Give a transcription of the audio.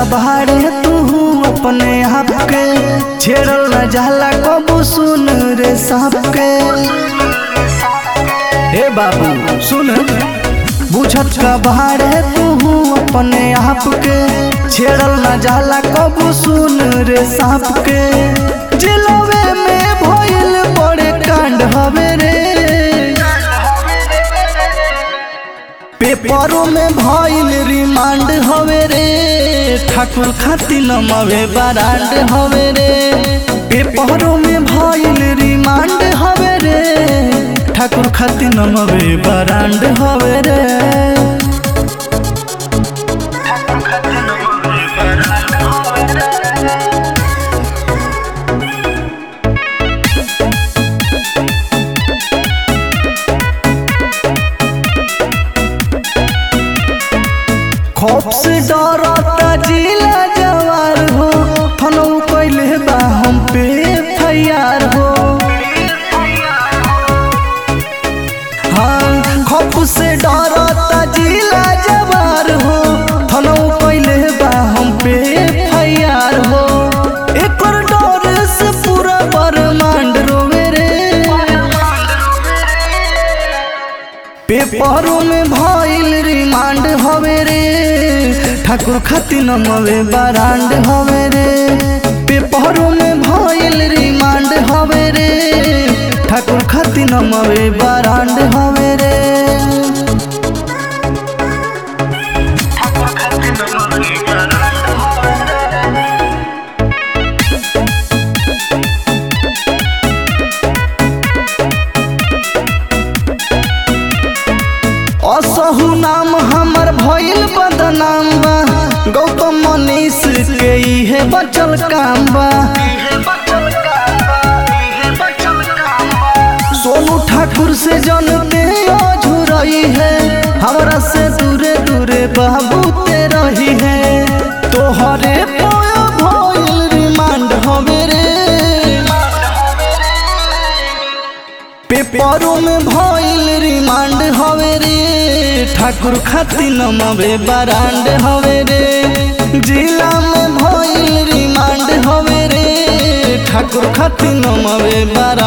का बाहरे तू अपने आप के छेड़ल न जाला कबू सुन रे साहब के हे बाबू सुन बुझत का बाहरे तू अपने आप के छेड़ल न जाला कबू सुन रे साहब के जिलवे में भइल बड़े कांड हवे रे पेपरों में भइल रिमांड हवे रे ठाकुर खातिर नमवे बरांड हवे रे पेपरों में भइल रिमांड हवे रे ठाकुर खातिर नमवे बरांड हवे रे खौफ से डरता जिला जवार हो फनौ कैले बा हम पे फैयार हो हाँ खौफ से डरता जिला जवार हो फनौ कैले बा हम पे फैयार हो एकर डर से पूरा ब्रह्मांड रोवे रे पेपरों में भइल रिमांड हवे रे ठाकुर खातिर नमवे बरांड हवे रे पेपरों में भइल रिमांड हवे रे ठाकुर खातिर नमवे बरांड हवे रे असहु नाम हमर भइल बदनाम बा गौतम मनीष के इहे बचल काम बा सोनू ठाकुर से जनते अझुरई है हमरा से दूरे दूरे बाबू ते रही है तोहरे पोयो भइल रिमांड हवे रे पेपरों में भइल रिमांड हवे रे ठाकुर खातिर नमवे बरांड हवे रे जिला में भइल रिमांड हवे रे ठाकुर खातिर नमवे बरांड